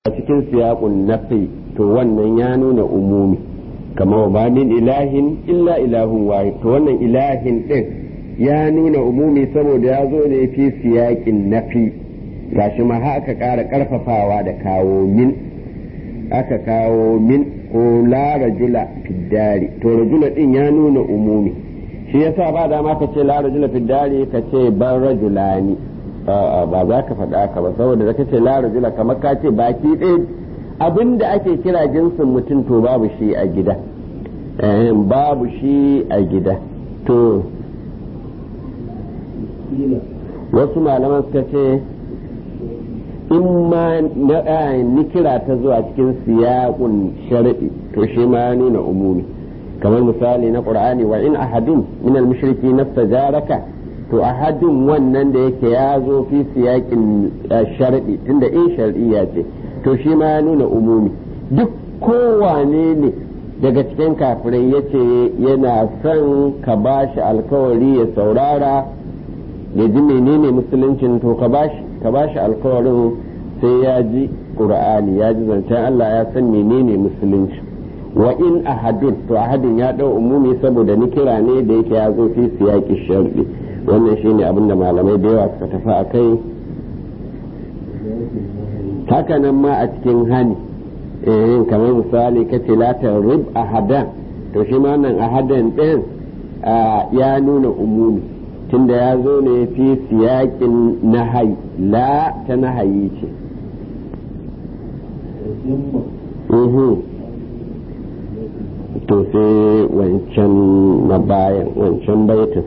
a cikin siyaqun nafi to wannan ya nuna umumi kama ba min ilahin illa ilahun wahid to wannan ilahin din ya nuna umumi saboda ya zo ne fi siyaqin nafi gashi ma aka ƙara ƙarfafawa da kawo min aka kawo min ko la rajula fiddari to rajula din ya nuna umumi shi yasa ba dama ka ce la rajula fiddari ka ce ban rajulani ba za ka faɗa ka ba saboda da kace la rajula kamar ka ce baki ɗaya abinda ake kira jinsin mutum to babu shi a gida babu shi a gida to wasu malaman suka ce in ma nikira ta zuwa cikin siyaqun shar'i to shi ma nuna umumi kamar misali na qur'ani wa in ahadin min al-mushriki nastajaraka to ahadin wannan da yake ya zo fi siyaƙin sharɗi tunda in shar'iyya ce to shi ma ya nuna umumi duk kowane ne daga cikin kafirai ya ce yana son ka ba shi alkawari ya saurara ya ji menene musuluncin to ka ba shi alkawarin sai ya ji ƙur'ani ya ji zancen Allah ya san menene musulunci wa in ahadin to ahadin ya ɗau umumi saboda ni kira ne da yake ya zo fi siyaƙi sharɗi wannan shine abin da malamai da yawa suka tafi a kai hakanan ma a cikin hani eh kamar misali ka ce latar rib ahadan to shi ma nan ahadan ɗin ya nuna umumi tunda ya zo ne fi siyaƙin nahayi la ta nahayi ce to sai wancan na bayan wancan baitin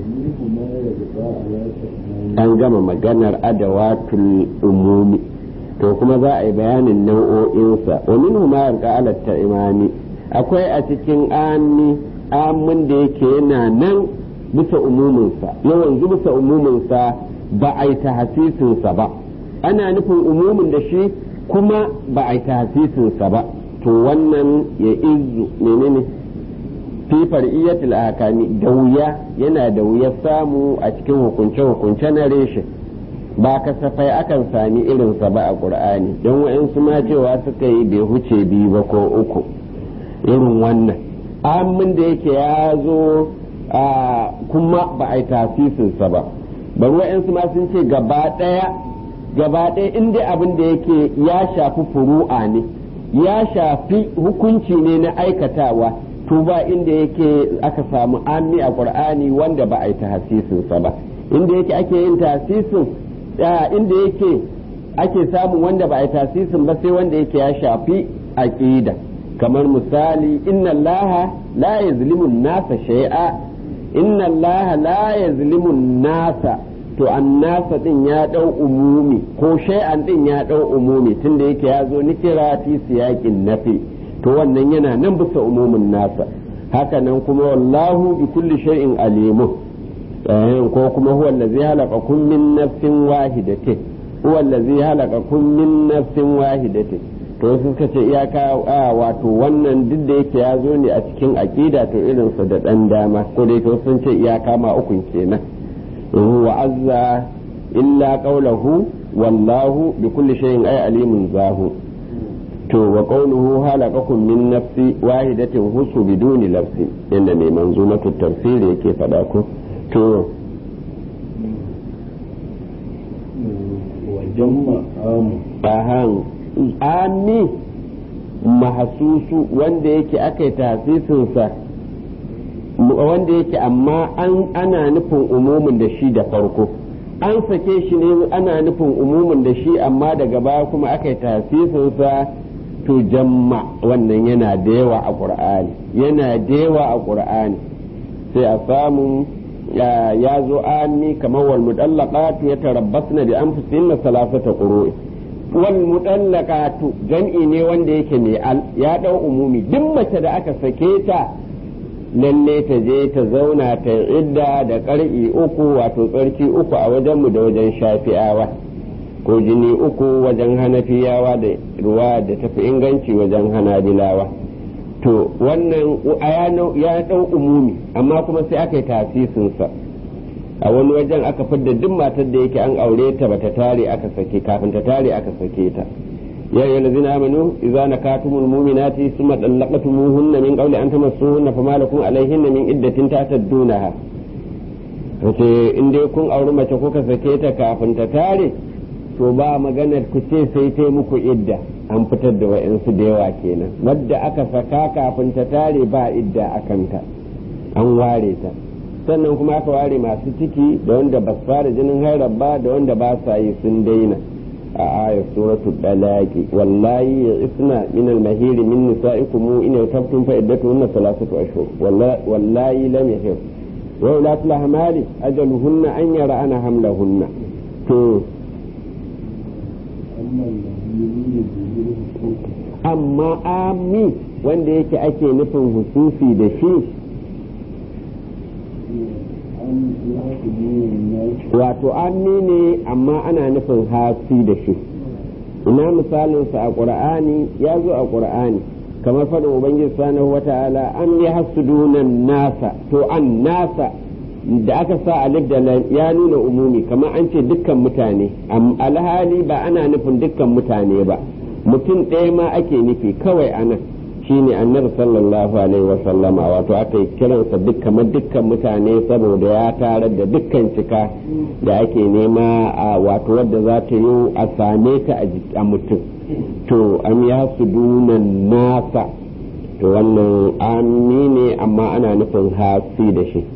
an gama maganar adawatul umumi to kuma za a yi bayanin nau'o'insa wa minhu ma yarqa ala imani akwai a cikin ami amin da yake yana nan bisa umuminsa yawan bisa umuminsa ba a yi tahasisinsa ba ana nufin umumin da shi kuma ba a yi tahasisinsa ba to wannan ya izu menene fi far'iyatul ahkami da wuya yana da wuyar samu a cikin hukunce-hukunce na reshe ba kasafai akan sami irinsa ba a ƙur'ani don wa'insu ma cewa suka yi bai huce biyu ba ko uku irin wannan amin da yake ya zo kuma ba a yi tasisinsa ba bari wa'insu ma sun ce gaba ɗaya gaba ɗaya inda abin da yake ya shafi furu'a ne ya shafi hukunci ne na aikatawa to ba inda yake aka samu ami a qur'ani wanda ba a yi tahsisinsa ba inda yake ake yin tahsisin inda yake ake samu wanda ba a yi tahsisin ba sai wanda yake ya shafi aqida kamar misali inna allaha la yazlimu nasa shay'a inna allaha la yazlimu nasa to annasa din ya dau umumi ko shay'an din ya dau umumi tunda yake ya zo nikira fi siyaqin nafi to wannan yana nan bisa umumin nasa hakanan kuma wallahu bi kulli shay'in alimu ko kuma huwa allazi halaqakum min nafsin wahidatin huwa allazi halaqakum min nafsin wahidatin to suka ce iyaka a wato wannan duk da yake ya zo ne a cikin aqida to irinsa da dan dama ko dai to sun ce iyaka ma ukun kenan wa azza illa qawluhu wallahu bi kulli shay'in ay alimun zahu to wa qawluhu halaqakum min nafsi wahidatin husu biduni nafsi inda mai manzumatu tafsiri yake fada ko to wajen ahan ami mahasusu wanda yake aka yi tasisinsa wanda yake amma ana nufin umumin da shi da farko an sake shi ne ana nufin umumin da shi amma daga baya kuma aka yi tasisinsa to jamma wannan yana da yawa a ƙur'ani yana da yawa a ƙur'ani sai a samu ya zo ami kamar wal mudallaqatu yatarabbasna bi anfusihinna salasata qurui wal mudallaqatu jam'i ne wanda yake mai al ya dau umumi duk mace da aka sake ta lalle ta je ta zauna ta idda da ƙar'i uku wato tsarki uku a wajenmu da wajen shafi'awa ko jini uku wajen hanafiyawa da ruwa da tafi inganci wajen hanabilawa to wannan ya ɗau umumi amma kuma sai aka yi tasisinsa a wani wajen aka fidda duk matar da yake an aure ta bata tare aka sake kafin ta tare aka sake ta يا أيها الذين آمنوا إذا نكاتم المؤمنات ثم طلقتموهن من قبل أن تمسوهن فما لكم عليهن من عدة تعتدونها wace in dai kun auri mace kuka sake ta kafin ta tare to ba maganar ku ce sai ta muku idda an fitar da wa'yansu da yawa kenan wadda aka saka kafin ta tare ba idda a kanta an ware ta sannan kuma aka ware masu ciki da wanda ba su fara jinin hairar ba da wanda ba sa yi sun daina a ayar suratul dalaki wallahi ya isna min al-mahiri min nisa'ikum in yartabtum fa iddatuhunna thalathatu ashhur wallahi lam yahir wa ulatu al-ahmali ajaluhunna an yara'ana hamlahunna to amma ami wanda yake ake nufin hususi da shi wato ammi ne amma ana nufin hasi da shi ina misalinsa a ƙur'ani ya zo a ƙur'ani kamar faɗin ubangiji subhanahu wata'ala an yi hasudunan nasa to an nasa da aka sa alif da lam ya nuna umumi kamar an ce dukkan mutane alhali ba ana nufin dukkan mutane ba mutum ɗaya ma ake nufi kawai anan shine annabi sallallahu alaihi wa sallama wato aka yi kiransa duk kamar dukkan mutane saboda ya tarar da dukkan cika da ake nema a wato wadda za ta yi a same ta a mutum to an ya su dunan nasa to wannan ami ne amma ana nufin hasi da shi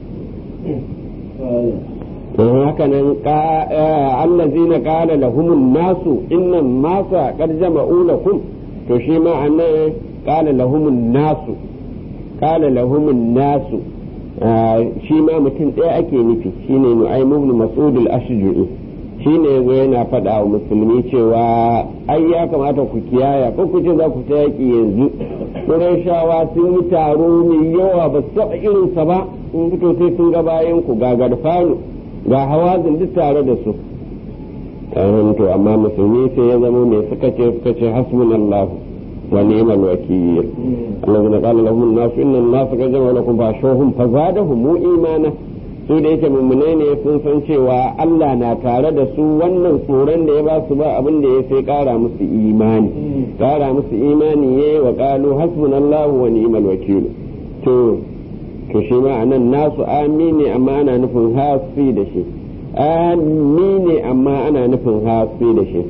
don haka nan allazina qala lahumun nasu innan nasa qad jama'u lakum to shi ma annan قال لهم الناس قال لهم الناس shi ma mutum ɗaya ake nufi shine nu'aym ibn mas'ud al-ashju'i shine yazo yana faɗa wa musulmi cewa ai ya kamata ku kiyaya ko ku ce za ku ta yaki yanzu shawa sun yi taro mai yawa ba su taɓa irinsa ba in fito sai sun ga bayan ku ga garfanu ga hawazin duk tare da su to amma musulmi sai ya zama mai suka ce suka ce hasbunallahu ونعم الوكيل الذين قال لهم الناس ان الناس قد جمعوا لكم فاشوهم فزادهم ايمانا su da yake mummunai ne sun san cewa Allah na tare da su wannan tsoron da ya ba su ba abin da ya sai kara musu imani kara musu imani ya wa kalu hasbunallahu wa ni'mal wakil to to shi ma anan nasu amini amma ana nufin hasi da shi amini amma ana nufin hasi da shi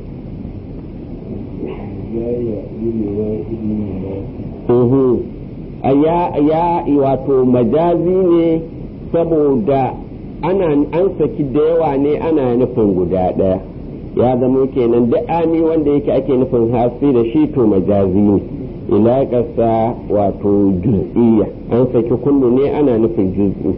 ya wato majazi ne saboda ana an saki da yawa ne ana nufin guda ɗaya ya zama kenan duk ami wanda yake ake nufin hasi da shi to majazi ne ila ƙasa wato juz'iyya an saki kullu ne ana nufin juz'i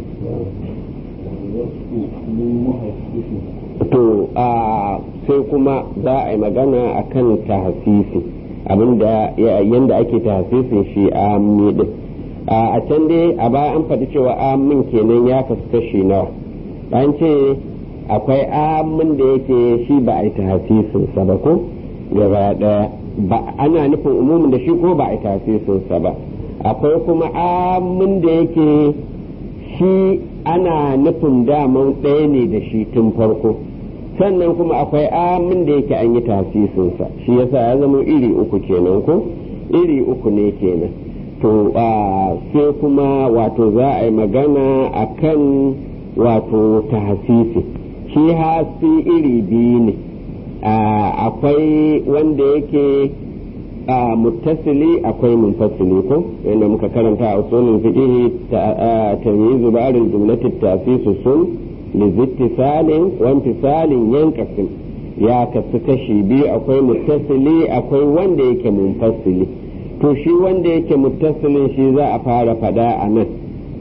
to a sai kuma za a yi magana akan tahsisi abinda yanda ake tahsisin shi a din a can dai a baya an faɗi cewa amin kenan ya kasu kashi nawa an ce akwai amin da yake shi ba a yi tahsisin sa ba ko gaba ɗaya ba ana nufin umumin da shi ko ba a yi tahsisin sa ba akwai kuma amin da yake shi ana nufin daman ɗaya ne da shi tun farko sannan kuma akwai amin da yake an yi tasisinsa shi yasa ya zama iri uku kenan ko iri uku ne kenan to sai kuma wato za a yi magana a kan wato tasisi shi hasi iri biyu ne akwai wanda yake muttasili akwai munfasili ko yadda muka karanta a usulun fiqh tamyizu ba'd jumlati tasisu sun lizittisalin wa infisalin yanqasim ya kasu kashi biyu akwai muttasili akwai wanda yake munfasili to shi wanda yake muttasilin shi za a fara fada a nan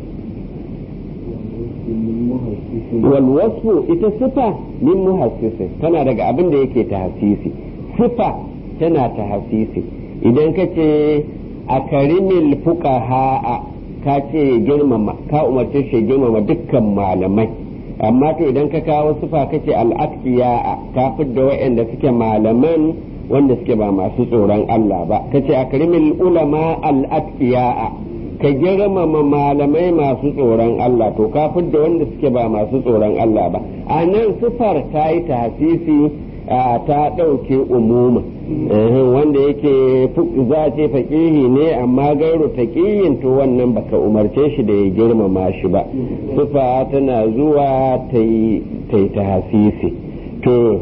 wal wasfu ita sifa min muhassisin tana daga abin da yake tahsisi sifa tana tahsisi idan ka ce a karimil fuqaha ka ce girmama ka umarce shi girmama dukkan malamai amma to idan ka kawo sufa kace al'aqiya ka fidda waɗanda suke malaman wanda suke ba masu tsoron Allah ba kace akrimil ulama al'aqiya ka girmama malamai masu tsoron Allah to ka fidda wanda suke ba masu tsoron Allah ba a nan sufar ta yi tahsisi ta ɗauke umuma wanda yake za a ce faƙihi ne amma gairu taƙiyin to wannan baka umarce shi da ya girmama shi ba sufa tana zuwa ta yi ta hasisi to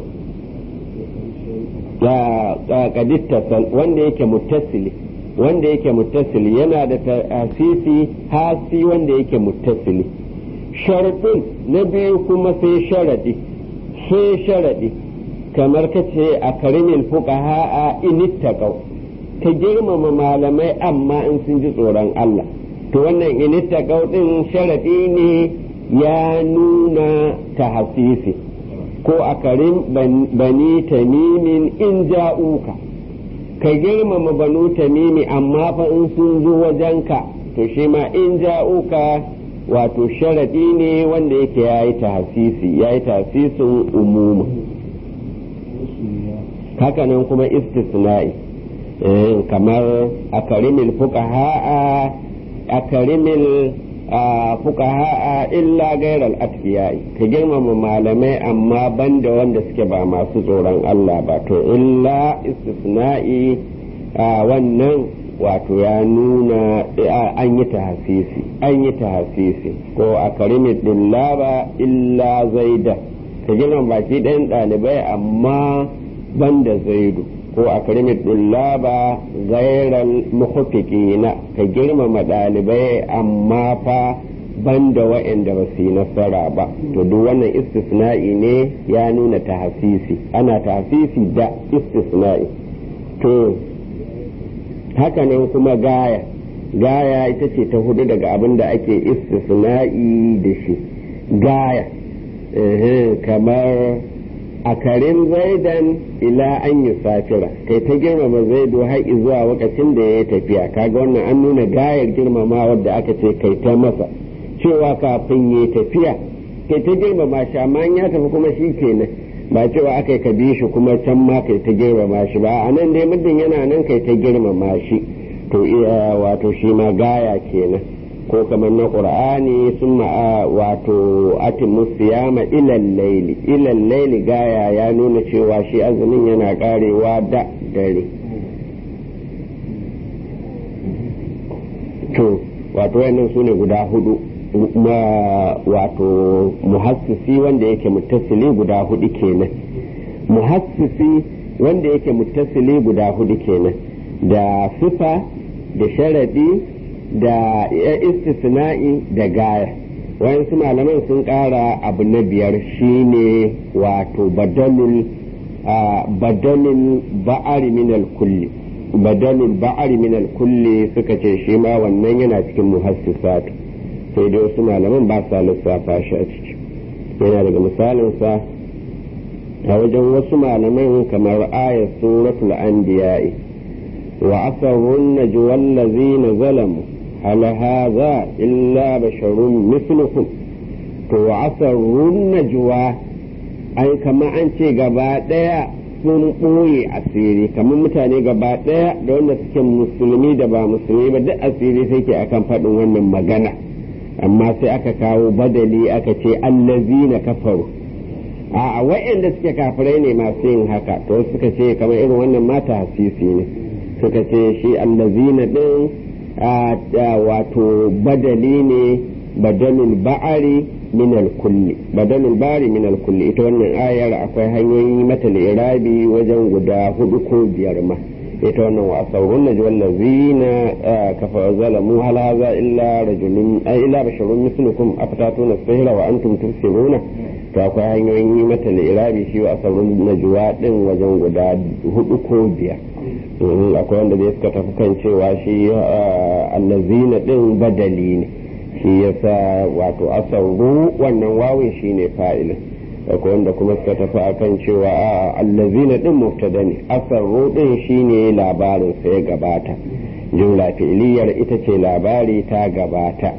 ya kadittasal wanda yake muttasili wanda yake muttasili yana da hasisi hasi wanda yake muttasili sharadin na biyu kuma sai sharadi sai sharadi kamar ka ce a karimin fuqaha a inittaqau ka girmama malamai amma in sun ji tsoron Allah to wannan inittaqau din sharadi ne ya nuna tahsisi ko a karin bani tamimin in ja'uka ka girmama banu tamimi amma fa in sun zo wajenka to shi ma in ja'uka wato sharadi ne wanda yake ya yi tahsisi ya yi tahsisin umuma hakanan kuma istisna'i kamar a karimil fuqaha a karimil fuqaha illa gairal atqiyai ka girmama malamai amma banda wanda suke ba masu tsoron Allah ba to illa istisna'i wannan wato ya nuna an yi tahasisi an yi tahasisi ko a karimin dillaba illa zaida ka girmama baki ɗayan ɗalibai amma banda zaidu ko a karimin dullaba gairal muhaffiqina ka girmama ɗalibai amma fa banda wa'anda ba su yi nasara ba to duk wannan istisna'i ne ya nuna tahasisi ana tahasisi da istisna'i to hakanan kuma gaya gaya ita ce ta hudu daga abin da ake istisna'i da shi gaya kamar a karin zaidan ila an yi safira kai ta girmama zaido har zuwa lokacin da ya tafiya kaga wannan an nuna gayar girmama wadda aka ce kai ta masa cewa kafin ya tafiya kai ta girmama shi amma ya tafi kuma shi kenan ba cewa aka ka bi shi kuma can ma kai ta girmama shi ba a nan dai muddin yana nan kai ta girmama shi to iya wato shi ma gaya kenan ko kamar na qur'ani sun ma'a wato atimu siyama ilal laili ilal laili gaya ya nuna cewa shi azumin yana karewa da dare to wato wannan su ne guda hudu wato muhassisi wanda yake muttasili guda hudu kenan muhassisi wanda yake muttasili guda hudu kenan da sifa da sharadi da istisna'i da gaya wayansu malaman sun kara abu na biyar shine wato badalul badalul ba'ari minal kulli badalul ba'ari minal kulli suka ce shi ma wannan yana cikin muhassisatu sai dai wasu malaman ba sa lissafa shi a ciki yana daga misalinsa a wajen wasu malaman kamar ayat suratul anbiya'i wa asarrun najwa allazina zalamu hal hadha illa basharun mislukum to wa asarrun najwa ai kama an ce gaba daya sun ɓoye asiri kamar mutane gaba daya da wanda suke musulmi da ba musulmi ba duk asiri sai ke akan faɗin wannan magana amma sai aka kawo badali aka ce allazina kafaru a wa'anda suke kafirai ne masu yin haka to suka ce kamar irin wannan mata hasisi ne suka ce shi allazina din wato badali ne badalul ba'ari min kulli badalul ba'ari min kulli ita wannan ayar akwai hanyoyi mata irabi wajen guda hudu ko biyar ma ita wannan wa asarun najwa allazina kafa zalamu hal hadha illa rajulun ay illa basharun mislukum afatatuna sihra wa antum tubsiruna to akwai hanyoyin yi mata irabi shi wa asarun najwa din wajen guda hudu ko biyar akwai wanda zai suka tafi kan cewa shi allazina din badali ne shi yasa wato asaru wannan wawin shine fa'ilin akwai wanda kuma suka tafi akan cewa a allazina din mubtada ne asarru din shine labarin sai gabata jumla fi'liyar ita ce labari ta gabata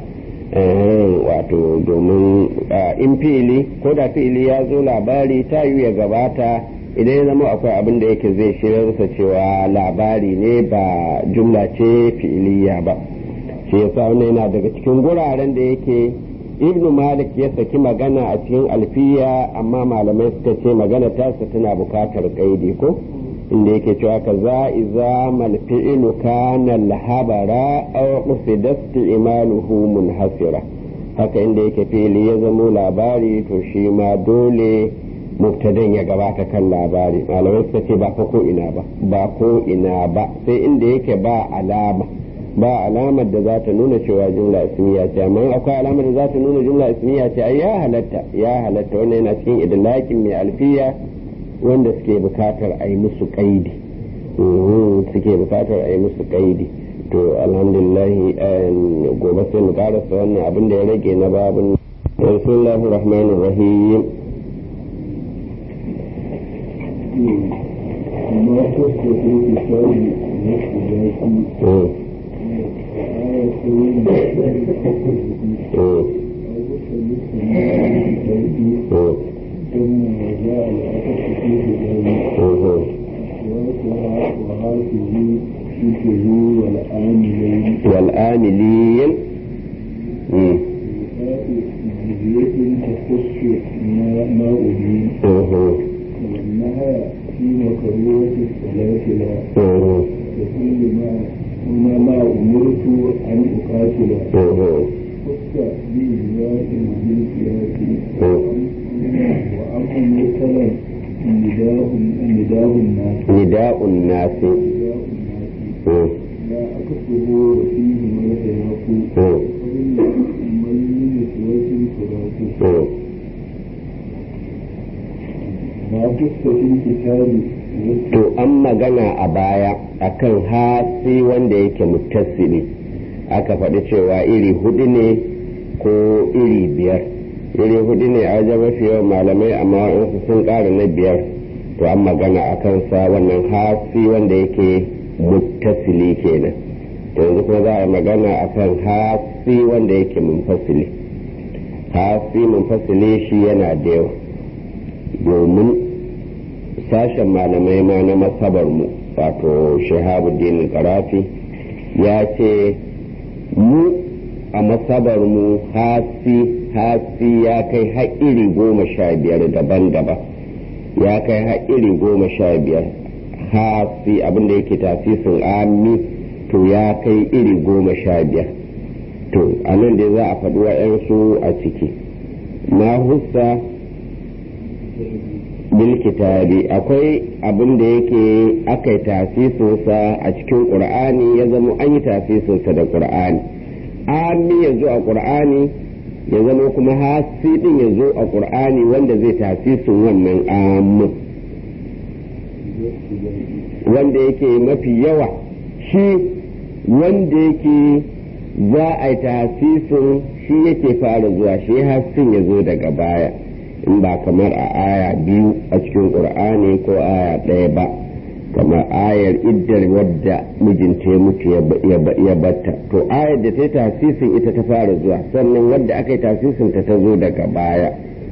wato domin in fi'ili ko da fi'ili ya zo labari ta yi ya gabata idan ya zama akwai abin da yake zai shirarsa cewa labari ne ba jumla ce fi'iliya ba shi yasa wannan yana daga cikin guraren da yake ibnu malik ya saki magana a cikin alfiya amma malamai suka ce magana tasa tana bukatar kaidi ko inda yake cewa ka za iza mal fi'lu kana al-habara aw qusida isti'maluhu munhasira haka inda yake fili ya zamo labari to shi ma dole mubtadan ya gabata kan labari malamai suka ce ba fa ko ina ba ba ko ina ba sai inda yake ba alama ba alamar da za ta nuna cewa jumla ismiya ce amma akwai alamar da za ta nuna jumla ismiya ce ai ya halatta ya halatta wannan yana cikin idlakin mai alfiya wanda suke bukatar a yi musu kaidi suke bukatar a yi musu kaidi to alhamdulillah gobe sai mu karasa wannan abin da ya rage na babin bismillahir rahmanir rahim ما تصلح لسان نفسه والآملين تخص ما أبين وأنها في مكروه الصلاة لا وكل ما هنا ما أمرت أن أقاتل خص بإجراء بالقياس وأمر مرسلا نداء نداء الناس نداء الناس نداء الناس لا أكفه وفيه ما يتلاق ومن نسوة فراق ما خص في الكتاب to an magana a baya akan hasi wanda yake muttasili aka faɗi cewa iri hudu ne ko iri biyar iri hudu ne a wajen mafi yawan malamai amma waɗansu sun ƙara na biyar to an magana a kansa wannan hasi wanda yake muttasili kenan to yanzu kuma za a magana akan hasi wanda yake munfasili hasi munfasili shi yana da yawa domin sashen malamai ma na masabar mu wato shahabuddin karafi ya ce mu a masabar mu hasi hasi ya kai haƙiri goma sha biyar daban-daban ya kai haƙiri goma sha biyar hasi abinda yake tasisin ami to ya kai iri goma sha biyar to a nan dai za a faɗi wa'yansu a ciki na hussa bilkitabi akwai abin da yake aka yi tasisinsa a cikin ƙur'ani ya zama an yi tasisinsa da ƙur'ani ami ya zo a ƙur'ani ya zama kuma hasi ɗin ya zo a ƙur'ani wanda zai tasisin wannan amin wanda yake mafi yawa shi wanda yake za a yi tasisin shi yake fara zuwa shi hasin ya zo daga baya in ba kamar a aya biyu a cikin ƙur'ani ko aya ɗaya ba kamar ayar iddar wadda mijinta ya mutu ya batta to ayar da ta yi tasisin ita ta fara zuwa sannan wadda aka yi tasisin ta ta zo daga baya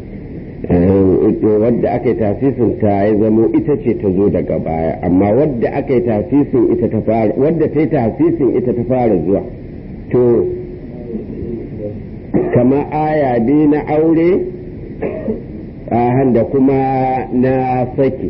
wadda aka yi tasisin ta ya zamo ita ce ta zo daga baya amma wadda aka yi tasisin ita ta fara wadda ta yi tasisin ita ta fara zuwa to kama aya biyu na aure da kuma na saki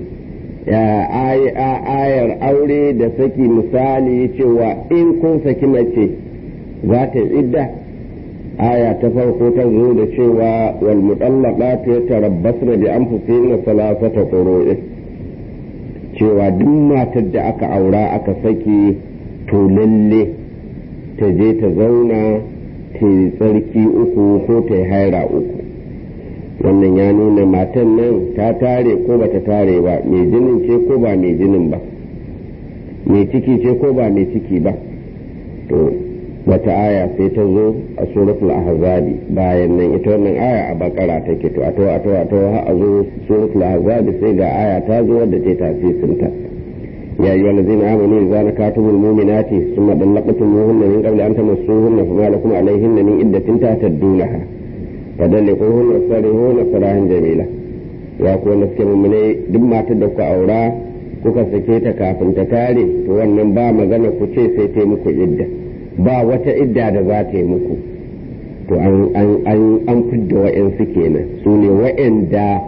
ayar aure da saki misali cewa in kun saki mace za ta idda aya ta farko ta zo da cewa wal mutallaqatu yatarabbasna bi anfusihinna salasata qurun cewa duk matar da aka aura aka saki to lalle ta je ta zauna ta yi tsarki uku ko ta yi haira uku wannan ya nuna matan nan ta tare ko bata tare ba mai jinin ce ko ba mai jinin ba mai ciki ce ko ba mai ciki ba to wata aya sai ta zo a suratul ahzabi bayan nan ita wannan aya a bakara take to a to a to a to har a zo suratul ahzabi sai ga aya ta zo wadda ta tasirin ta يا أيها الذين آمنوا إذا نكحتم المؤمنات ثم طلقتموهن من قبل أن تمسوهن فما لكم عليهن من عدة تعتدونها فدلقوهن وسرهن سراحا جميلا ya kuwa na suke mummune duk matar da ku aura kuka sake ta kafin ta tare to wannan ba magana ku ce sai ta yi muku idda ba wata idda da za ta yi muku to an fidda wa'yansu kenan su ne wa'yanda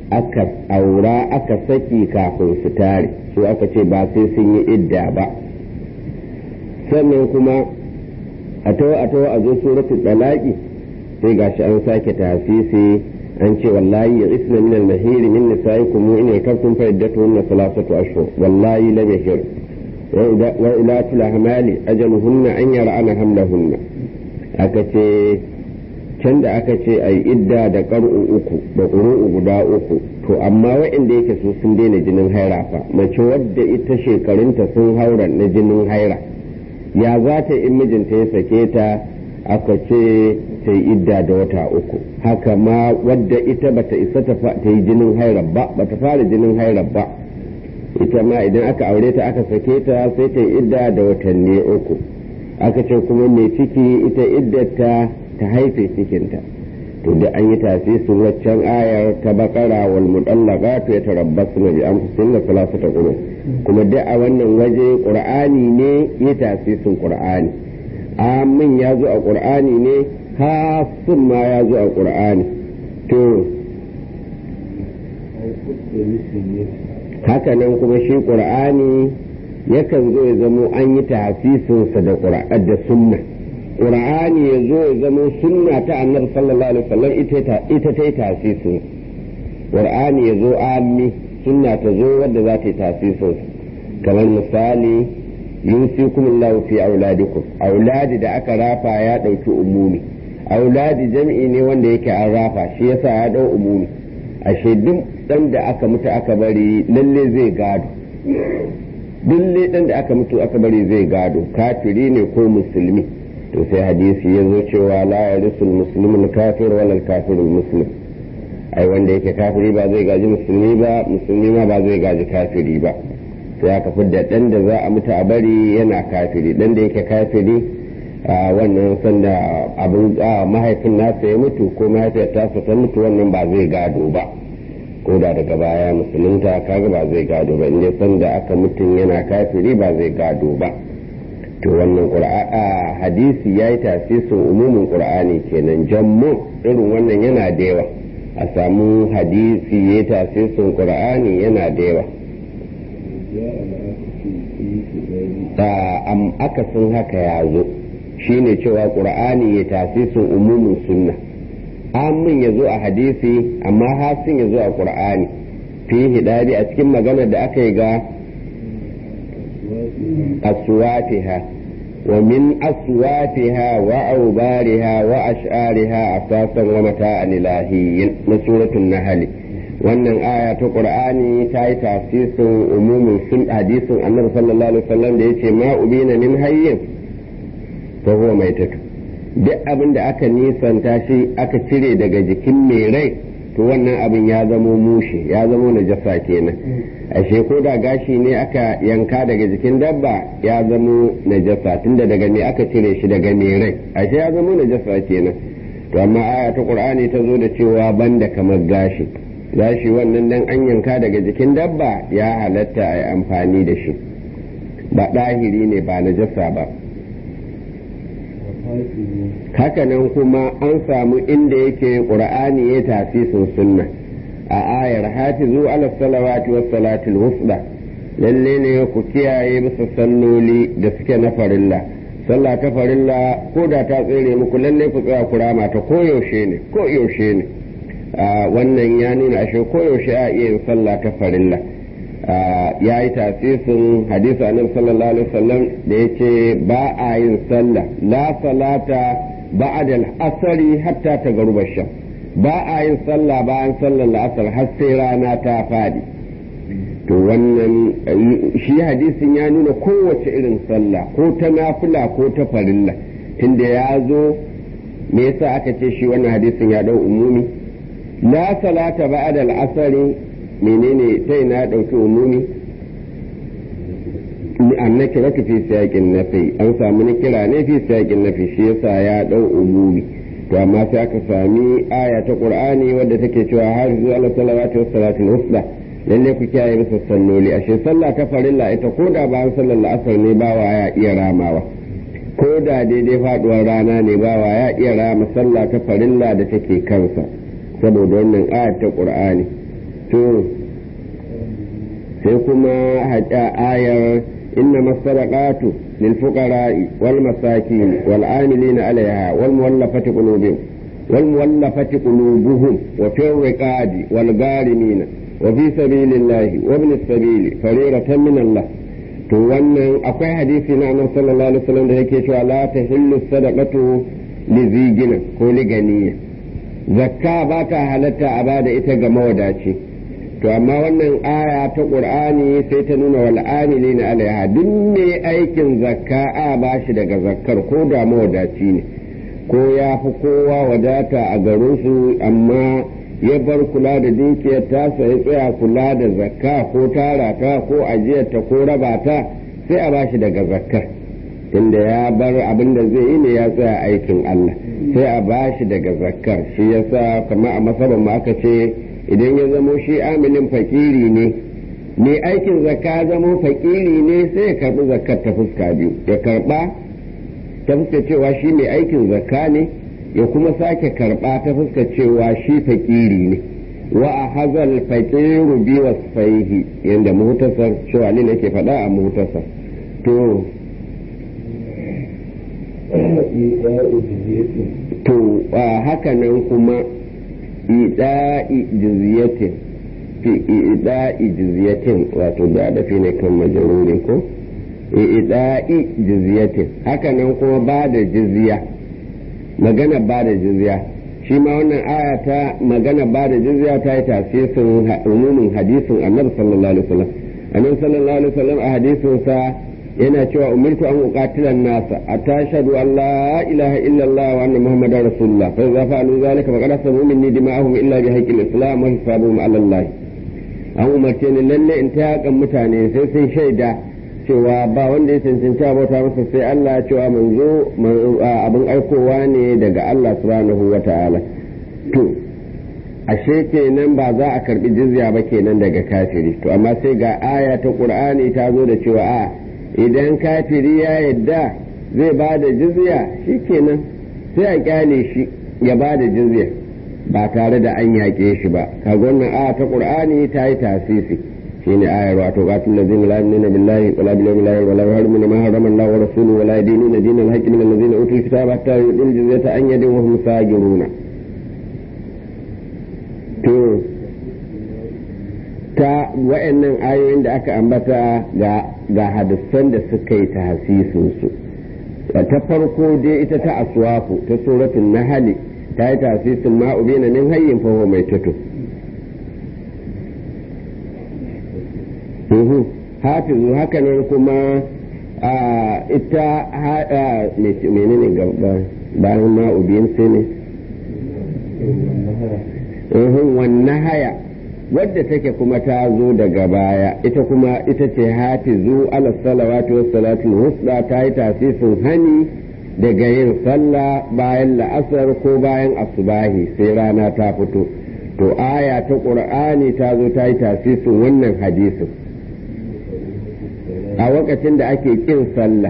aka aura aka saki kafin su tare su aka ce ba sai sun yi idda ba sannan kuma a tawo a tawo a zo suratul talaqi sai gashi an sake tafisi an ce wallahi ya isna min al-mahir min nisaikum in yakuntum fa iddatuhunna thalathatu ashhur wallahi lam yahir wa ila tulahmali ajaluhunna an yar'ana hamlahunna aka ce can da aka ce ai idda da qar'u uku da qur'u guda uku to amma waɗanda yake su sun daina jinin haira fa mace wadda ita shekarunta sun haura na jinin haira ya za ta in mijinta ya sake ta aka ce ta yi idda da wata uku haka ma wadda ita bata isa ta yi jinin haira ba bata fara jinin haira ba ita ma idan aka aure ta aka sake ta sai ta yi idda da watanni uku aka ce kuma mai ciki ita iddata ta haife cikinta to da an yi tasisin waccan ayar ta bakara wal mudallaqatu yatarabbasna bi anfusihinna thalathata qurun kuma duk a wannan waje qur'ani ne ya tasisin qur'ani amin ya zo a qur'ani ne hasun ma ya zo a qur'ani to haka nan kuma shi qur'ani yakan zo ya zamo an yi tasisinsa da qur'an da sunna qur'ani ya zo ya zamo sunna ta annabi sallallahu alaihi wasallam ita ta yi tasisin qur'ani ya zo ammi sunna ta zo wadda za ta yi tasisin kamar misali yusikum Allah fi auladikum auladi da aka rafa ya dauki umumi auladi jam'i ne wanda yake an rafa shi yasa ya dau umumi ashe duk dan da aka mutu aka bari lalle zai gado duk dan da aka mutu aka bari zai gado kafiri ne ko musulmi to sai hadisi ya zo cewa la yarisul muslimul kafir wala kafirul muslim ai wanda yake kafiri ba zai gaji musulmi ba musulmi ma ba zai gaji kafiri ba sai aka fidda dan da za a mutu a bari yana kafiri dan da yake kafiri wannan sanda abin mahaifin nasa ya mutu ko mahaifiyar tasa ta mutu wannan ba zai gado ba ko da daga baya musulunta kaga ba zai gado ba inda sanda aka mutum yana kafiri ba zai gado ba to wannan hadisi ya yi tasirin umumin qur'ani kenan jammu irin wannan yana da yawa a samu hadisi ya yi tasirin qur'ani yana da yawa am akasin haka ya zo shine cewa qur'ani ya tasirin umumin sunna amin ya zo a hadisi amma hasin ya zo a qur'ani fi hidari a cikin magana da aka yi ga أصواتها ومن أصواتها وأوبارها وأشعارها أساسا ومتاعا إلهيا من سورة النحل wannan aya ta qur'ani ta yi tasirin umumin sun hadisin annabi sallallahu alaihi wasallam da yace ma ubina min hayyin fa huwa maitatu duk abin da aka nisanta shi aka cire daga jikin mai rai to wannan abin ya zamo mushe ya zamo najasa kenan ashe ko da gashi ne aka yanka daga jikin dabba ya zamo najasa tunda daga me aka cire shi daga mai rai ashe ya zamo najasa kenan to amma aya ta qur'ani ta zo da cewa banda kamar gashi gashi wannan dan an yanka daga jikin dabba ya halatta a yi amfani da shi ba ɗahiri ne ba najasa ba hakanan kuma an samu inda yake ƙur'ani ya tasisin sunna a ayar hafizu ala salawati was salatul wusda lalle ne ku kiyaye bisa salloli da suke na farilla sallah ta farilla ko da ta tsere muku lalle ku tsaya ku rama ta koyaushe ne koyaushe ne wannan ya nuna ashe koyaushe a iya yin sallah ta farilla ya yi tasisin hadisi annabi sallallahu alaihi wasallam da yace ba a yin sallah la salata ba'da al-asri hatta tagaruba sham ba a yin sallah bayan sallar la'asar har sai rana ta fadi to wannan shi hadisin ya nuna kowace irin sallah ko ta nafila ko ta farilla tunda ya zo me yasa aka ce shi wannan hadisin ya dau umumi la salata ba'da al-asri menene sai na ɗauki umumi an na kira fi siyaƙin nafi an samu ni kira ne fi siyaƙin nafi shi yasa ya ɗau umumi to amma sai aka sami aya ta qur'ani wadda take cewa har zuwa ala salawati was salatul wusta lalle ku kiyaye bisa salloli ashe sallah ta farilla ita ko da bayan sallar la'asar ne bawa ya iya ramawa ko da daidai faduwar rana ne bawa ya iya rama sallah ta farilla da take kansa saboda wannan aya ta qur'ani to sai kuma haƙa ayar inna masadaqatu lil fuqara'i wal masakin wal amilina alaiha wal muwallafati qulubihim wal muwallafati qulubuhum wa fi riqadi wal garimina wa fi sabilillahi wa ibn as-sabili fariidatan min Allah to wannan akwai hadisi na annabi sallallahu alaihi wasallam da yake cewa la tahillu sadaqatu li zigina ko li ganiya zakka ba ta halatta a bada ita ga mawadaci to amma wannan aya ta qur'ani sai ta nuna wal amilina alaiha duk mai aikin zakka a bashi daga zakkar ko da mawadaci ne ko ya fi kowa wadata a garinsu amma ya bar kula da dukiyar tasa ya tsaya kula da zakka ko tara ta ko ajiyarta ko raba ta sai a bashi daga zakkar tunda ya bar abin da zai yi ne ya tsaya aikin Allah sai a bashi daga zakkar shi yasa kamar a masaban mu aka ce idan ya zamo shi amilin fakiri ne ne aikin zakka zamo fakiri ne sai ya karbi zakkar ta fuska biyu ya karba ta fuska cewa shi mai aikin zakka ne ya kuma sake karba ta fuska cewa shi fakiri ne wa a hazal fakiru bi wasfaihi yanda muhtasar cewa ne nake faɗa a muhtasar to to haka nan kuma ida'i jizyatin fi ida'i jizyatin wato da da fi ne kan majaruri ko ida'i jizyatin haka nan kuma ba da jizya magana ba da jizya shi ma wannan aya ta magana ba da jizya ta yi tasirin umumin hadisin annabi sallallahu alaihi wasallam annabi sallallahu alaihi wasallam a hadisin sa yana cewa umirtu an uqatilan nasa atashhadu an la ilaha illa allah wa anna muhammadar rasulullah fa idza fa'alu dhalika faqad asabu minni dima'ahum illa bi haqqil islam wa hisabuhum ala allah an umarce ni lalle in ta yakan mutane sai sun shaida cewa ba wanda ya cancanci abota masa sai Allah cewa manzo abin aikowa ne daga Allah subhanahu wa ta'ala to ashe kenan ba za a karbi jizya ba kenan daga kafiri to amma sai ga aya ta qur'ani ta zo da cewa a idan kafiri ya yadda zai ba da jizya shikenan sai a kyale shi ya ba da jizya ba tare da an yaƙe shi ba kaga wannan aya ta qur'ani ta yi tasisi shine ayar wato qatil ladina la yu'minuna billahi wala bil yawmil akhir wala yuharrimuna ma harrama Allah wa rasuluhu wala yadinuna dinal haqqi min alladhina utul kitaba hatta yu'tul jizyata an yadin wa hum sajiruna to ta wa'annan ayoyin da aka ambata ga ga hadisan da suka yi tahsisin su ta farko dai ita ta aswafu ta suratul nahl ta yi tahsisin ma'ubina min hayyin fa huwa maitatu hafizu haka nan kuma ita menene gaba bayan ma'ubin sai ne wannan haya wadda take kuma ta zo daga baya ita kuma ita ce hafizu ala salawatu was salatul husna ta yi tasisin hani daga yin sallah bayan la'asar ko bayan asubahi sai rana ta fito to aya ta qur'ani ta zo ta yi tasisin wannan hadisin a lokacin da ake kin sallah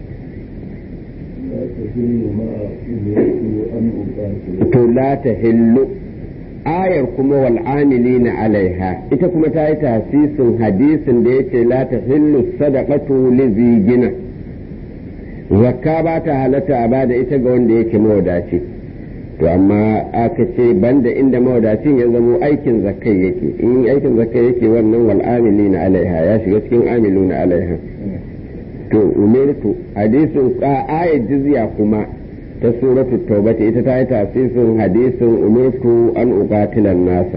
to la ta hillu ayar kuma wal amilina alaiha ita kuma ta yi tasisin hadisin da yake la ta hillu sadaqatu li zigina zakka ba ta halatta a bada ita ga wanda yake mawadaci to amma aka ce banda inda mawadacin ya zamo aikin zakkai yake in aikin zakkai yake wannan wal amilina alaiha ya shiga cikin amiluna alaiha to umirtu hadisin ayat jizya kuma ta suratu tauba ita ta yi tasirin hadisin umirtu an uqatilan nasa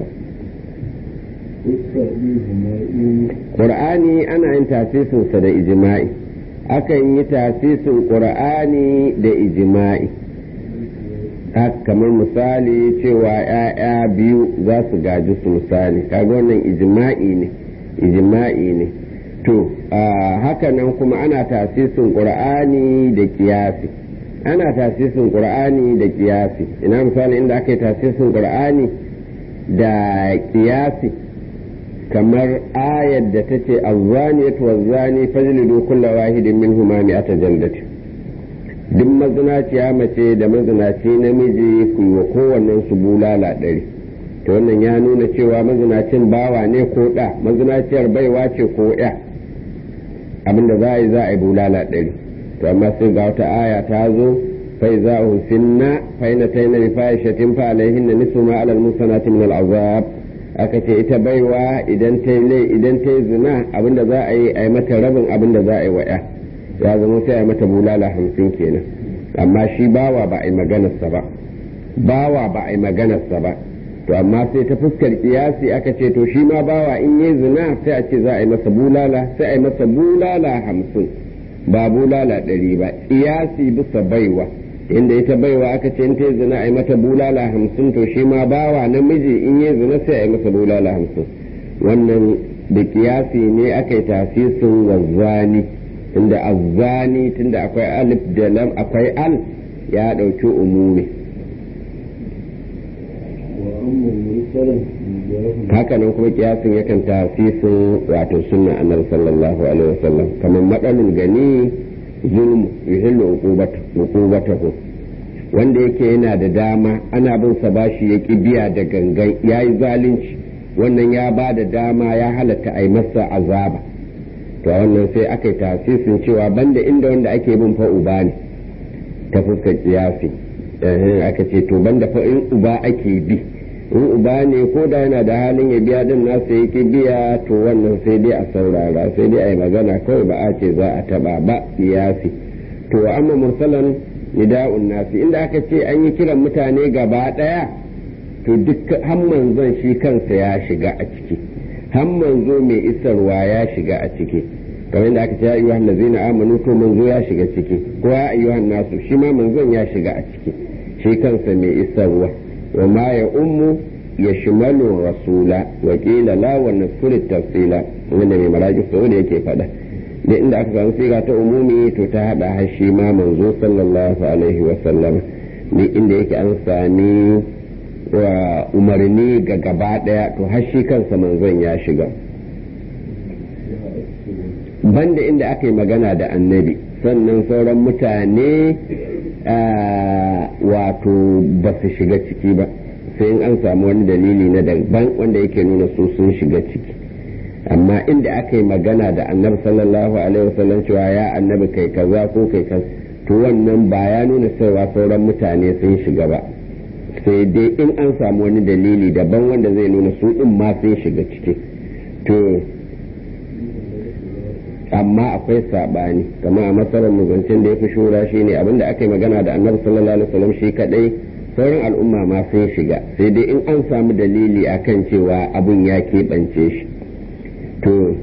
Qur'ani ana yin tasisinsa da ijma'i akan yi tasisin Qur'ani da ijma'i kamar misali cewa ‘ya'ya biyu za su gaji su misali kaga wannan ijma'i ne ijma'i ne to haka nan kuma ana tasisin ƙur'ani da kiyasi ana tasisin ƙur'ani da kiyasi ina misali inda aka yi tasisin ƙur'ani da kiyasi kamar ayar da ta ce azzaniyatu wazzani fajlidu kulla wahidin minhuma mi'ata jaldati duk mazinaciya mace da mazinaci namiji ku yi wa kowannen su bulala ɗari to wannan ya nuna cewa mazinacin bawa ne ko ɗa mazinaciyar baiwa ce ko ya abinda za a yi za a yi bulala ɗari to amma sai ga wata aya ta zo fai za a husinna fai na taina bi fahishatin fa alaihin na nisu ma alal musanati min al'azab aka ce ita baiwa idan ta yi idan ta yi zina abinda za a yi a yi mata rabin abinda za a yi wa ya ya zama sai a yi mata bulala hamsin kenan amma shi bawa ba a yi maganarsa ba bawa ba a yi maganarsa ba to amma sai ta fuskar kiyasi aka ce to shi ma bawa in yi zina sai a ce za a yi masa bulala sai a yi masa bulala hamsin ba bulala ɗari ba kiyasi bisa baiwa inda ita baiwa aka ce in ta yi zina a yi mata bulala hamsin to shi ma bawa namiji in yi zina sai a yi masa bulala hamsin wannan da kiyasi ne aka yi tasisin wazzani inda azzani tunda akwai alif da lam akwai al ya ɗauki umumi haka nan kuma kiyasin yakan tasisin wato sunna annabi sallallahu alaihi wasallam kamar madalul gani zulm yuhillu uqubatahu wanda yake yana da dama ana bin sa bashi ya ki biya da gangan yayi zalunci wannan ya ba da dama ya halatta a yi masa azaba to wannan sai aka yi tasisin cewa banda inda wanda ake bin fa uba ne ta fuskar kiyasi aka ce to banda fa in uba ake bi in uba ne ko da yana da halin ya biya din nasa yake biya to wannan sai dai a saurara sai dai a yi magana kawai ba a ce za a taba ba kiyasi to amma mursalan nida'un nasi inda aka ce an yi kiran mutane gaba daya to duk hamman zan shi kansa ya shiga a ciki hamman zo mai isarwa ya shiga a ciki kamar yadda aka ce ya ayyuhan lazina amanu to manzo ya shiga ciki ko ya ayyuhan nasu shi ma manzon ya shiga a ciki shi kansa mai isarwa wa ma ya ummu ya shimalu rasula wa qila la wa nasfur tafsila wanda mai maraji sau da yake faɗa da inda aka samu siga ta umumi to ta hada har shi ma manzo sallallahu alaihi wa sallam ne inda yake an sami wa umarni ga gaba daya to har shi kansa manzon ya shiga banda inda aka yi magana da annabi sannan sauran mutane wato ba su shiga ciki ba sai in an samu wani dalili na daban wanda yake nuna su sun shiga ciki amma inda aka yi magana da annabi sallallahu alaihi wasallam cewa ya annabi kai kaza ko kai kaza to wannan ba ya nuna cewa sauran mutane sun shiga ba sai dai in an samu wani dalili daban wanda zai nuna su din ma sun shiga ciki to amma akwai sabani kama a matsalar muzancin da ya fi shura shi ne abinda aka yi magana da annabi sallallahu alaihi wasallam shi kadai sauran al'umma ma sun shiga sai dai in an samu dalili akan cewa abun ya keɓance shi to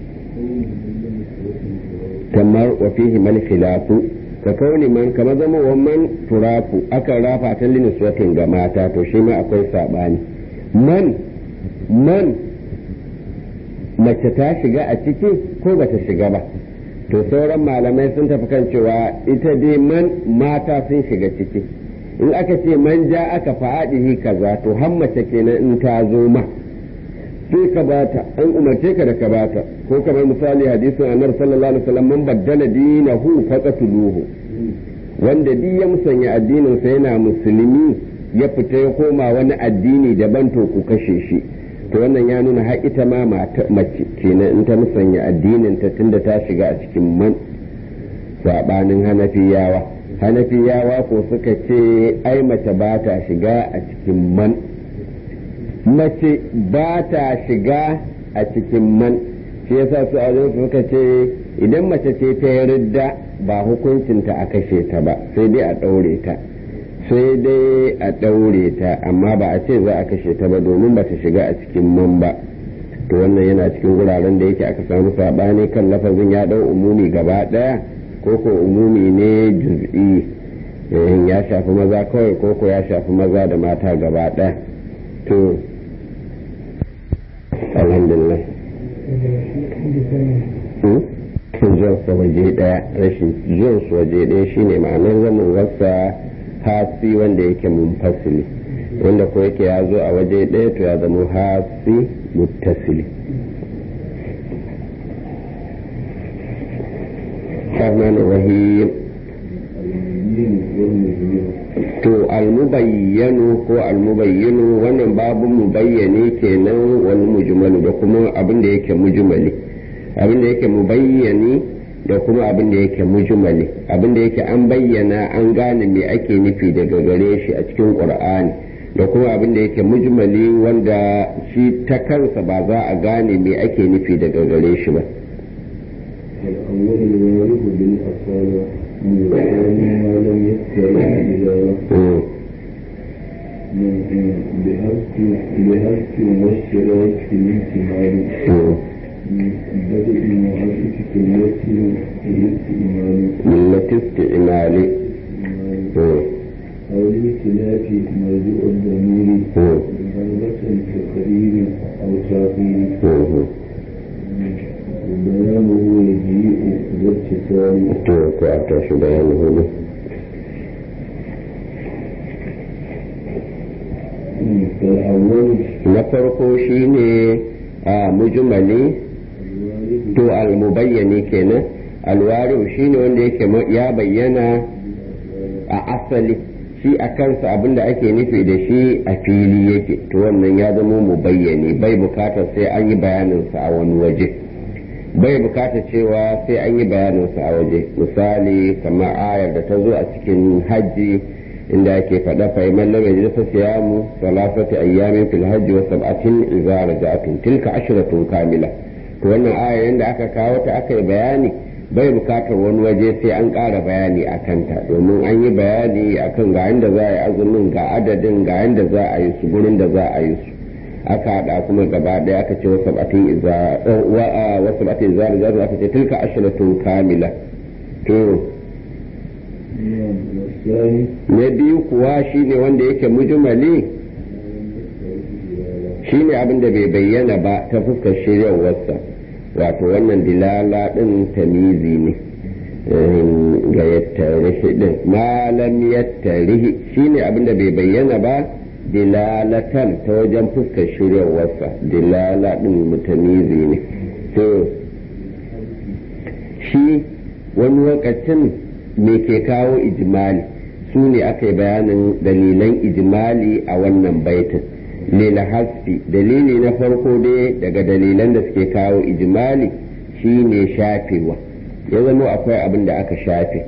kamar wa fihi mal khilafu ka kauni man kama zama wa man turafu aka rafa ta liniswatin ga mata to shi ma akwai sabani man man mace ta shiga a ciki ko ba ta shiga ba to sauran malamai sun tafi kan cewa ita dai man mata sun shiga ciki in aka ce man ja aka fa'adihi kaza to har mace kenan in ta zo ma sai ka bata an umarce ka da ka bata ko kamar misali hadisin annabi sallallahu alaihi wasallam man baddala dinahu faqatuluhu wanda duk ya musanya addinin sa yana musulmi ya fita ya koma wani addini daban to ku kashe shi to wannan ya nuna har ita ma mace kenan in ta musanya addinin ta tunda ta shiga a cikin man sabanin hanafiyawa hanafiyawa ko suka ce ai mace ba ta shiga a cikin man mace ba ta shiga a cikin man shi yasa su a suka ce idan mace ce ta yarda ba hukuncinta a kashe ta ba sai dai a ɗaure ta sai dai a ɗaure ta amma ba a ce za a kashe ta ba domin ba ta shiga a cikin man ba to wannan yana cikin wuraren da yake aka samu saɓani kan lafazin ya ɗau umumi gaba ɗaya ko ko umumi ne juz'i ya shafi maza kawai ko ko ya shafi maza da mata gaba ɗaya to alhamdulillah jinsa waje ɗaya rashin jinsu waje ɗaya shine ma'anar zaman wasa hasi wanda yake munfasili wanda ko yake ya zo a waje ɗaya to ya zama hasi muttasili الرحمن الرحيم to almubayyanu ko almubayyinu wannan babu mubayyane kenan wani mujmalu da kuma abin da yake mujmali abin da yake mubayyani da kuma abin da yake mujmali abin da yake an bayyana an gane me ake nufi daga gare shi a cikin qur'ani da kuma abin da yake mujmali wanda shi ta kansa ba za a gane me ake nufi daga gare shi ba الأول الوارث بالأصالة من الثاني ما لم يستطع إلى بهرس والشراك في الانتماء بدء المؤسسة التي الاستئمال ملة استئمال أو لاختلاف موضوع الضمير غلبة كقريب أو تأخير بيانه يجيء باتصال to ko a tashi bayanin hudu فالأول na farko shine a mujmali الوارث to almubayyani kenan alwari'u shine wanda yake ma- ya bayyana a asali shi a kansa abinda ake nufi da shi a fili yake to wannan ya zama mubayyani bai bukatar sai an yi bayaninsa a wani waje bai bukatar cewa sai an yi bayaninsa a waje misali kamar ayar da ta zo a cikin hajji inda ake faɗa fa iman lam yajid fa siyamu salasati ayyamin fil hajji wa sab'atin idza raja'tum tilka ashratun kamila to wannan ayar inda aka kawo ta aka yi bayani bai bukatar wani waje sai an ƙara bayani a kanta domin an yi bayani akan ga yadda za a yi azumin ga adadin ga yadda za a yi su gurin da za a yi su aka haɗa kuma gaba ɗaya aka ce wasu batin iza wasu batin iza da zaru aka ce tilka ashiratun kamila to والثاني na biyu kuwa shine wanda yake mujmali shine abin da bai bayyana ba ta fuskar shiryarwarsa wato wannan dilala din tamizi ne ga yattarihi din malam yattarihi shine abin da bai bayyana ba dilalatan ta wajen fuskar shiryarwarsa dilala din mutamizi ne to shi wani lokacin me ke kawo ijimali su ne aka yi bayanin dalilan ijimali a wannan baitin lila hasfi dalili na farko dai daga dalilan da suke kawo ijimali shine shafewa ya zama akwai abin da aka shafe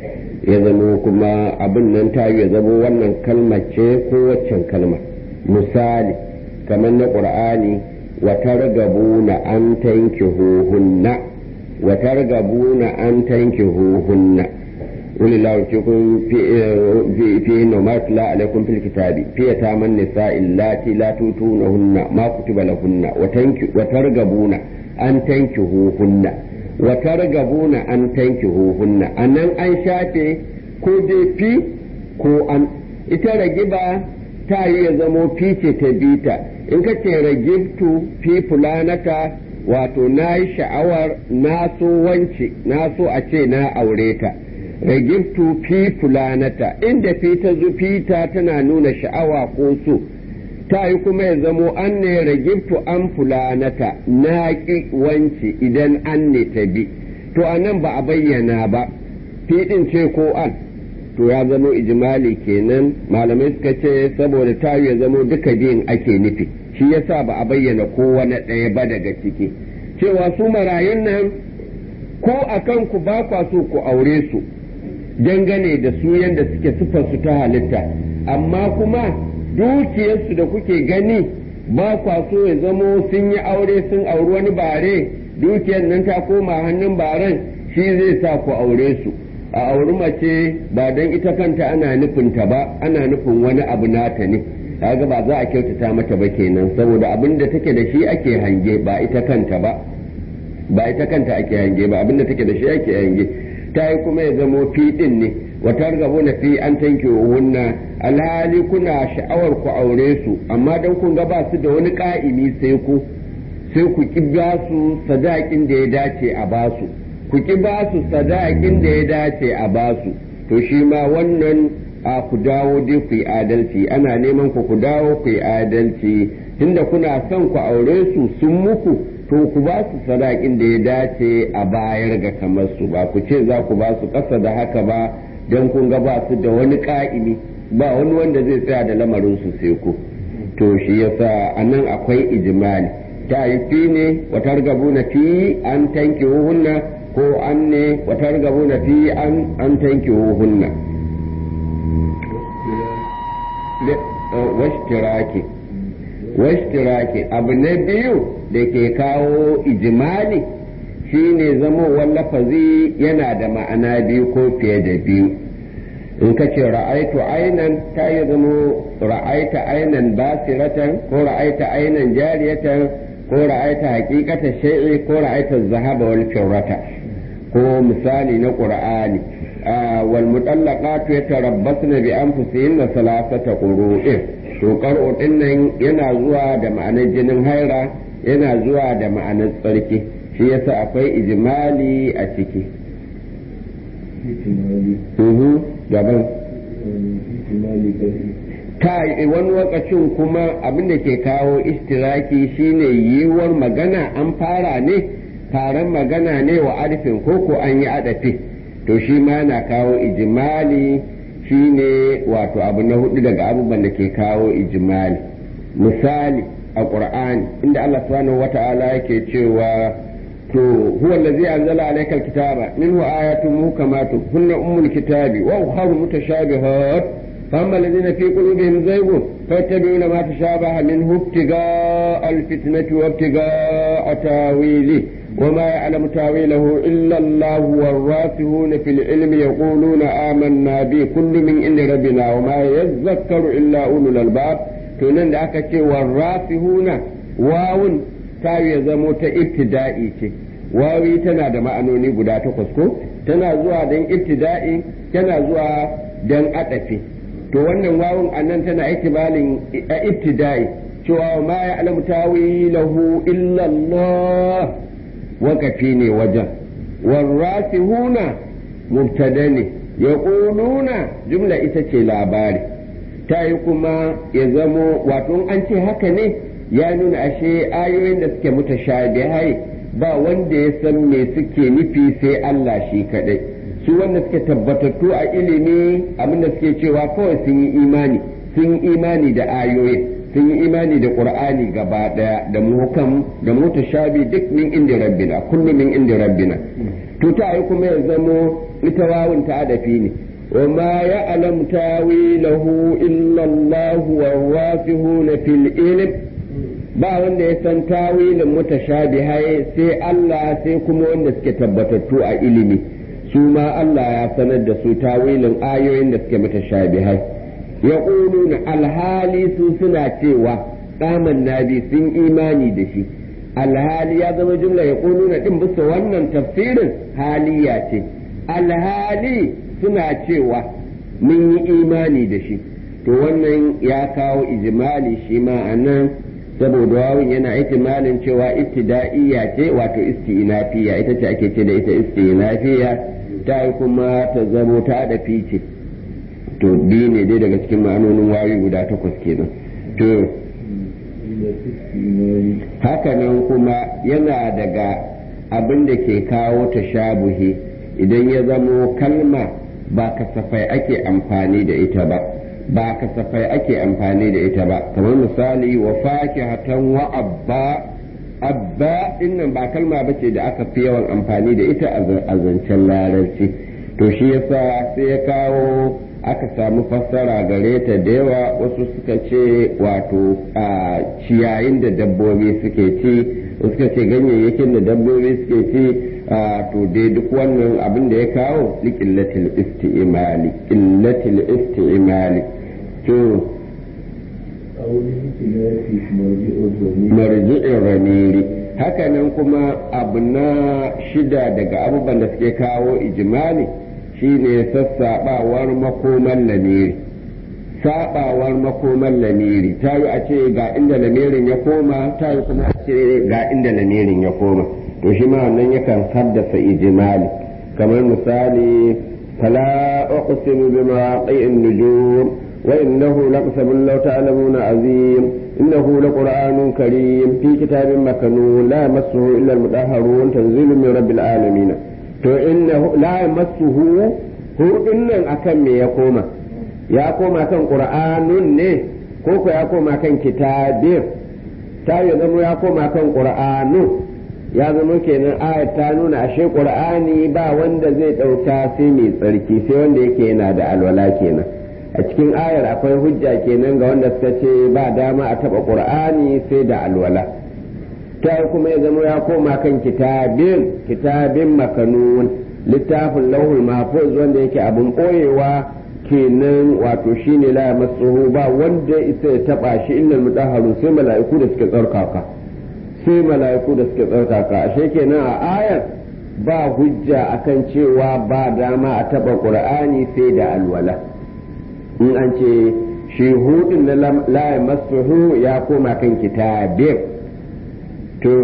ya zama kuma abin nan ta ya zama wannan kalmar ce ko waccan kalma misali kamar na ƙur'ani wa targabuna an tankihuhunna wa targabuna an tankihuhunna ولله يوتيكم في في في ما تلا عليكم في الكتاب في يتامى النساء اللاتي لا توتونهن ما كتب لهن وترغبون أن تنكحوهن وترغبون أن تنكحوهن أن أن شافي ko dai fi ko an ita ragiba ta yi ya zamo fi ce ta bita in ka ce ragibtu fi fulanata wato na yi sha'awar na so wance na so a ce na aure ta ragibtu fi fulanata inda fi ta zufita tana nuna sha'awa ko so ta yi kuma ya zamo an ne ragibtu an fulanata na ƙi wance idan an ne ta bi to a nan ba a bayyana ba fi ɗin ce ko an to ya zamo ijimali kenan malamai suka ce saboda ta ya zamo duka biyun ake nufi shi yasa ba a bayyana kowane ɗaya ba daga ciki cewa su marayun nan ko a kanku ba kwa so ku aure su dangane da su yadda suke su ta halitta amma kuma dukiyarsu da kuke gani ba kwa so ya zamo sun yi aure sun auri wani bare dukiyar nan ta koma hannun baren shi zai sa ku aure su a auri mace ba don ita kanta ana nufinta ba ana nufin wani abu nata ne kaga ba za a kyautata mata ba kenan saboda abin da take da shi ake hange ba ita kanta ba ba ita kanta ake hange ba abin da take da shi ake hange ta yi kuma ya zamo fi din ne wata gabo na fi an tanke wunna alhali kuna sha'awar ku aure su amma don kun ga ba su da wani ka'imi sai ku sai ku ki ba su sadakin da ya dace a ba su ku ki ba su sadakin da ya dace a ba su to shi ma wannan a ku dawo dai ku yi adalci ana neman ku ku dawo ku yi adalci tunda kuna son ku aure su sun muku to ku ba su sadakin da ya dace a bayar ga kamar su ba ku ce za ku ba su ƙasa da haka ba don kun ga ba su da wani ka'imi ba wani wanda zai tsaya da lamarin su sai ku to shi yasa anan akwai ijimali ta yi fi ne watar gabu na fi an tanki hunna ko an ne watar gabu na fi an an tanki hunna washtiraki washtiraki abu na biyu da ke kawo ijimali shine zamowar lafazi yana da ma'ana biyu ko fiye da biyu in ka ce ra'aitu ainan ta yi zamo ra'aita ainan basiratan ko ra'aita ainan jariyatan ko ra'aita hakikata shay'i ko ra'aita zahaba wal firrata ko misali na qur'ani wal mutallaqatu yatarabbasna bi anfusihinna salasata qurun to qar'u dinnan yana zuwa da ma'anar jinin haira yana zuwa da ma'anar tsarki shi yasa akwai ijimali a ciki gaban ta wani lokacin kuma abin da ke kawo istiraki shine yiwuwar magana an fara ne taron magana ne wa arfin koko an yi adafi to shi ma na kawo ijimali shine wato abu na hudu daga abubuwan da ke kawo ijimali misali a ƙur'ani inda Allah subhanahu wata'ala yake cewa to huwa allazi anzala alayka alkitaba minhu ayatun muhkamatun hunna ummul kitabi wa ukhra mutashabihat فأما الذين في قلوبهم زيغ فيتبعون ما تشابه منه ابتغاء الفتنة وابتغاء تاويله وما يعلم تاويله إلا الله والراسخون في العلم يقولون آمنا به كل من عند ربنا وما يذكر إلا أولو الألباب تنن ذاك والراسخون واون tawi ya zamo ta ibtida'i ce wawi tana da ma'anoni guda takwas ko tana zuwa don ibtida'i tana zuwa don adafi to wannan wawun annan tana itibalin ibtida'i cewa ma ya alamu tawilahu illa Allah wakafi ne wajen warrasihuna mubtada ne yaquluna jumla ita ce labari ta yi kuma ya zamo wato an ce haka ne ya nuna ashe ayoyin da suke mutashabihai ba wanda ya san me suke nufi sai Allah shi kadai su wanda suke tabbatattu a ilimi abinda suke cewa kawai sun yi imani sun yi imani da ayoyin sun yi imani da qur'ani gaba daya da muhkam da mutashabi duk min inda rabbina kullu min inda rabbina to ta yi kuma ya zamo ita wawun ta adafi ne وما يعلم تاويله إلا الله والراسخون في العلم ba wanda ya san tawilin mutashabihai sai Allah sai kuma wanda suke tabbatattu a ilimi su ma Allah ya sanar da su tawilin ayoyin da suke mutashabihai ya na alhali su suna cewa tsaman nabi sun imani da shi alhali ya zama jumla ya na din bisa wannan tafsirin haliya ce alhali suna cewa mun yi imani da shi to wannan ya kawo ijimali shi ma a nan saboda wawun yana ihtimalin cewa ibtida'iyya ce wato isti'nafiya ita ce ake ce da ita isti'nafiya ta yi kuma ta zamo ta da fice to biyu ne dai daga cikin ma'anonin wawi guda takwas kenan to hakanan kuma yana daga abin da ke kawo tashabuhi idan ya zamo kalma ba kasafai ake amfani da ita ba ba kasafai ake amfani da ita ba kamar misali wa fakihatan wa abba abba dinnan ba kalma bace da aka fi yawan amfani da ita a zancen larabci to shi yasa sai ya kawo aka samu fassara gare ta da yawa wasu suka ce wato a ciyayin da dabbobi suke ci suka ce ganyayyakin da dabbobi suke ci to dai duk wannan abin da ya kawo liƙillatil isti'imali ƙillatil isti'imali to marji'in ramiri hakanan kuma abu na shida daga abubuwan da suke kawo ijimali shine sassaɓawar makoman lamiri saɓawar makoman lamiri ta yi a ce ga inda lamirin ya koma ta yi kuma a ce ga inda lamirin ya koma to shi ma wannan yakan haddasa ijimali kamar misali fala uqsimu bima qai'in nujum wa innahu laqsabun law ta'lamuna azim innahu laqur'anun karim fi kitabin makanun la yamassuhu illa al-mutahharun tanzilun min rabbil alamin to innahu la yamassuhu hudun nan akan me ya koma ya koma kan qur'anun ne ko ko ya koma kan kitabir ta ya zama ya koma kan qur'anun ya zama kenan ayat ta nuna ashe qur'ani ba wanda zai dauka sai mai tsarki sai wanda yake yana da alwala kenan a cikin ayar akwai hujja kenan ga wanda suka ce ba dama a taba qur'ani sai da alwala ta kuma ya zama ya koma kan kitabin kitabin makanun littafin lauhul mahfuz wanda yake abin boyewa kenan wato shine la masuhu ba wanda isa ya taba shi innal mutahharun sai mala'iku da suke tsarkaka sai mala'iku da suke tsarkaka ashe kenan a ayar ba hujja akan cewa ba dama a taba qur'ani sai da alwala in an ce shi hudin na la masuhu ya koma kan kitabin to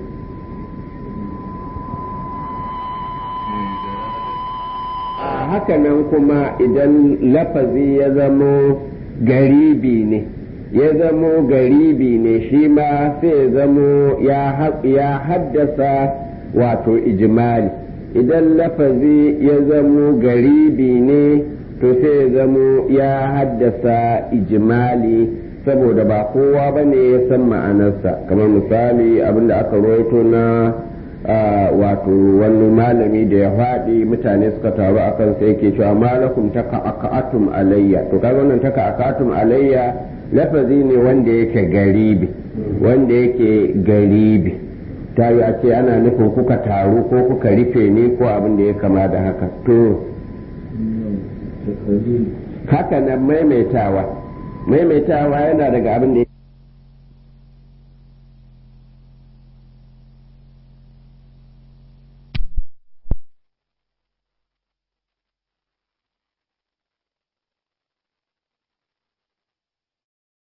haka nan kuma idan lafazi ya zamo garibi ne ya zamo garibi ne shi ma sai ya zamo ya haddasa wato ijimali idan lafazi ya zamo garibi ne to sai ya zamo ya haddasa ijimali saboda ba kowa ba ne ya san ma'anarsa kamar misali abinda aka rawaito na wato wani malami da ya faɗi mutane suka taru a kan sai yake cewa malakum taka aka'atum alayya to kaga wannan taka aka'atum alayya lafazi ne wanda yake garibi wanda yake garibi ta yi a ce ana nufin kuka taru ko kuka rufe ne ko abin da ya kama da haka to haka nan maimaitawa maimaitawa yana daga abin da